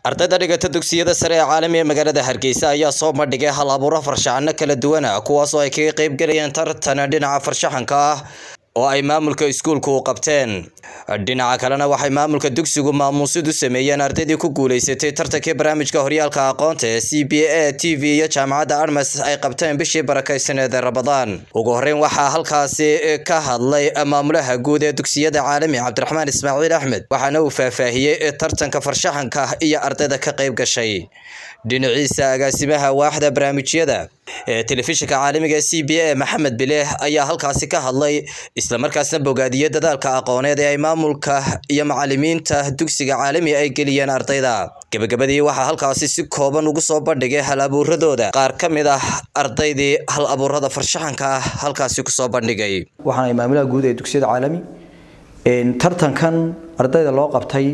ardayda dhigata dugsiyada sare ee caalami ee magaalada hargeysa ayaa soo bandhigay hal abuuro farshaxano kala duwan ah kuwaas oo ay kaga qayb galayeen tartan dhinaca farshaxanka ah oo ay maamulka iskuulku u qabteen dhinaca kalena waxay maamulka dugsigu maamuusid u sameeyeen ardaydii ku guuleysatay tartankii barnaamijka horyaalka aqoonta ee c b a t v iyo jaamacadda armas ay qabteen bishii barakaysaneed ee rabadaan ugu horreyn waxaa halkaasi ka hadlay maamulaha guud ee dugsiyada caalami cabdiraxmaan ismaaciil axmed waxaana uu faahfaahiyey tartanka farshaxanka iyo ardayda ka qayb gashay dhinaciisa agaasimaha waaxda barnaamijyada ee telefishinka caalamiga c b a maxamed bileeh ayaa halkaasi ka hadlay islamarkaasna bogaadiyey dadaalka aqooneed ee ay maamulka iyo macalimiinta dugsiga caalami ay geliyeen ardayda gebagabadii waxaa halkaasi si kooban ugu soo bandhigay hal abuuradooda qaar ka mid ah ardaydii hal abuurada farshaxanka ah halkaasi kusoo bandhigay waxaan maamulaha guud ee dugsiyada caalami tartankan ardayda loo qabtay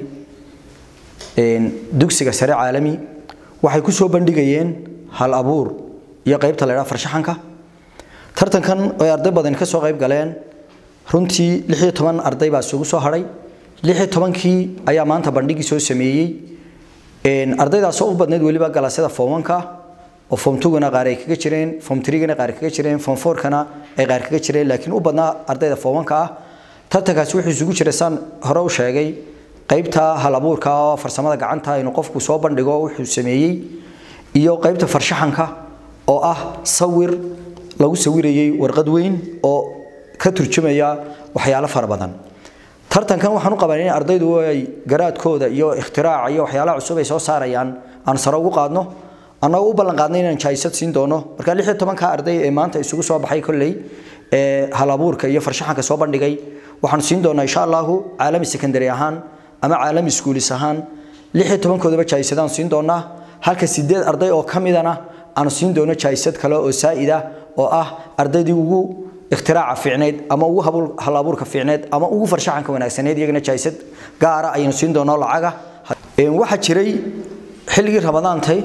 dugsiga sare caalami waxay ku soo bandhigayeen hal abuur iyo qaybta la yidhaha farshaxanka tartankan ay arday badan ka soo qayb galeen runtii lix iyo toban arday baa isugu soo hadhay lix iyo tobankii ayaa maanta bandhigii soo sameeyey ardaydaasoo u badnayd weliba galasyada fomanka oo form tugana qaar ay kaga jireen form trigana qaar kaga jireen form fourkana ay qaar kaga jireen laakiin u badnaa ardayda fomanka ah tartankaasi wuxuu isugu jiray saan hore u sheegay qaybta hal abuurka oo farsamada gacanta inuu qofku soo bandhigo wuxuu sameeyey iyo qaybta farshaxanka oo ah sawir lagu sawirayay warqad weyn oo ka turjumaya waxyaalo fara badan tartankan waxaan u qabanay in ardaydu ay garaadkooda iyo ikhtiraacka iyo waxyaalaha cusub ay soo saarayaan aan sare ugu qaadno annagoo u ballan qaadnay inaan jaayisad siin doono marka lix iyo tobanka arday ee maanta isugu soo baxay kolley ee hal abuurka iyo farshaxanka soo bandhigay waxaan siin doonaa insha allahu caalami secondary ahaan ama caalami schoolis ahaan lix iyo tobankoodaba jaayisadaan siin doonaa halka sideed arday oo ka midana aanu siin doono jaayisad kale oo saa'ida oo ah ardaydii ugu ikhtiraacka fiicneyd ama ugu hal abuurka fiicneyd ama ugu farshaxanka wanaagsaneyd iyagana jaayisad gaara ayaynu siin doonaa lacaga waxaa jiray xilligii ramadaantay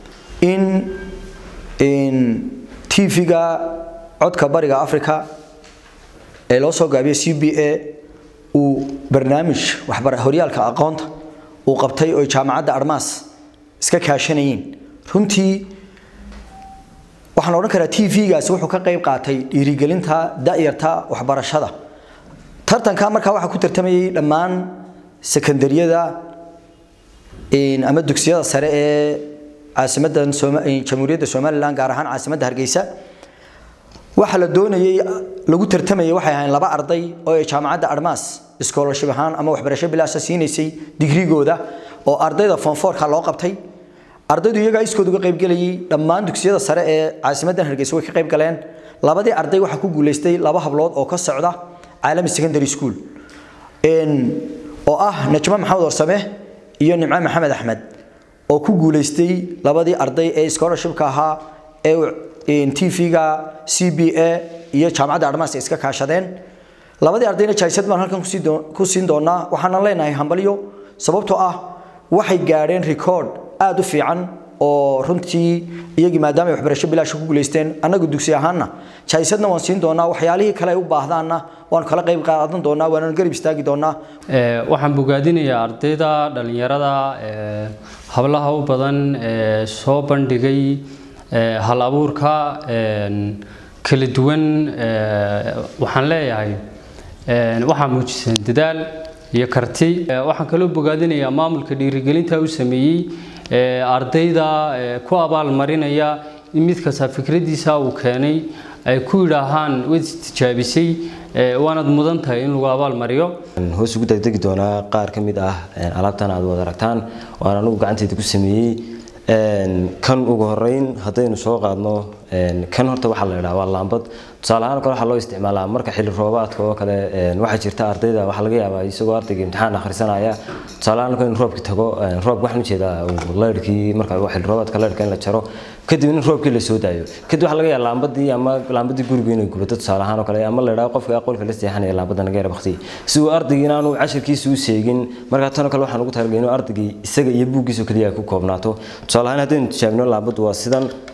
in tv-ga codka bariga africa ee loo soo gaabiyo c b a uu barnaamij horyaalka aqoonta uu qabtay oo jaamacadda armaas iska kaashanayeen runtii waxaan odhan karaa t v-gaasi wuxuu ka qayb qaatay dhiirigelinta da'yarta waxbarashada tartanka markaa waxaa ku tartamayay dhammaan sekondariyada ama dugsiyada sare ee caasimadan jamhuuriyadda somalilan gaar ahaan caasimadda hargeysa waxa la doonayay lagu tartamayay waxay ahayn laba arday oo ay jaamacadda armaas scholarship ahaan ama waxbarasho bilaasha siinaysay digrigooda oo ardayda fonforka loo qabtay ardaydu iyagaa iskood uga qayb gelayay dhammaan dugsiyada sare ee caasimadan hargeysa way ka qayb galeen labadii arday waxaa ku guuleystay laba hablood oo ka socda caalami secondary school oo ah najmo maxamed warsame iyo nimco maxamed axmed oo ku guuleystay labadii arday ee scholarshipka ahaa ee tv-ga c b a iyo jaamacadda armaas iska kaashadeen labadii ardayna jaayisad baan halkan ku siin doonaa waxaanan leenahay hambalyo sababtoo ah waxay gaadheen record aada u fiican oo runtii iyagii maadaama ay waxbarasho bilaasha ku guuleysteen annagu dugsi ahaanna jaayisadna waan siin doonaa waxyaalihii kale ay u baahdaanna waanu kala qayb qaadan doonaa waananu garab istaagi doonaa waxaan bogaadinayaa ardayda dhallinyarada hablaha u badan ee soo bandhigay hal abuurka kala duwan waxaan leeyahay waxaa muujiseen dadaal iyo karti waxaan kaloo bogaadinayaa maamulka dhiirigelinta u sameeyey ardayda ku abaalmarinaya in mid kasta fikradiisa uu keenay ay ku yidhaahaan waad istijaabisay waanad mudan tahay in lagu abaalmariyo hoos ugu degdegi doonaa qaar ka mid ah alaabtan aad wada aragtaan waan anugu gacanteyda ku sameeyey kan ugu horeyn haddaynu soo qaadno kan horta waxaa la yidhaha waa laambad tusaale ahaan kale waxaa loo isticmaalaa marka xilli roobaadka oo kale waxaa jirta ardayda waxaa laga yaabaa isagoo ardayga imtixaan akhrisanaya tusaale ahaan in roobki tago roobka waxaan ujeedaa leyrhkii marka xilli roobaadka leyrhka in la jaro kadib in roobkii la soo daayo kadib waxaa laga yaabaa laambadii ama laambadii guriga inay gubato tusaale ahaan oo kale ama la yidhaha qofka aqoolka la seexanaya laambada naga yara baktiya si uu ardaygii inaanu cashirkiisa u seegin markaa tan kale waxaan ugu talagalay inuu ardaygii isaga iyo buuggiisa keliya ay ku koobnaato tusaale ahaan haddaynu tijaabino laambadu waa sidan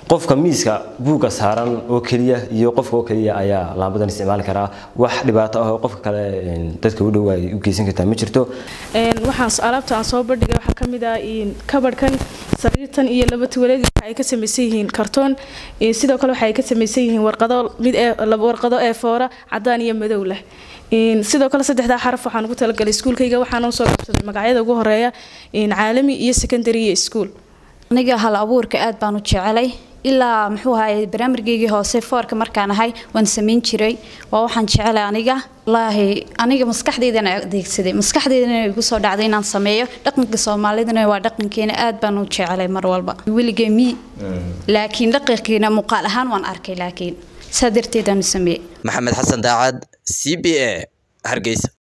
qofka miiska buugga saaran oo keliya iyo qofka oo keliya ayaa laambadan isticmaali karaa wax dhibaato ah oo qofka kale dadka u dhow ay u geysan kartaa ma jirto waxaan alaabta aan soo bandhigay waxaa ka mid ah kabadhkan sariirtan iyo laba tuwaleed waxa ay ka samaysan yihiin kartoon sidoo kale waxa ay ka samaysan yihiin warqado mid warqado ee foora cadaan iyo madow leh sidoo kale saddexdaa xaraf waxaan ugu talagalay iskuulkayga waxaana soo qabsaday magacyada ugu horeeya caalami iyo secondary iyo iskuul aniga hal abuurka aad baan u jecelay ilaa muxuu ahaye barnaamijkeygii hoose foorka markaan ahay waan samayn jiray waa waxaan jecelay aniga wallaahi aniga maskaxdeydana adeegsaday maskaxdeydana igu soo dhacday inaan sameeyo dhaqanka soomaalidana waa dhaqankeena aad baan u jecelay mar walba weligay mi laakiin dhaqankeena muuqaal ahaan waan arkay laakiin saa darteed aan u sameeyey maxamed xasan daacad c b a hargeysa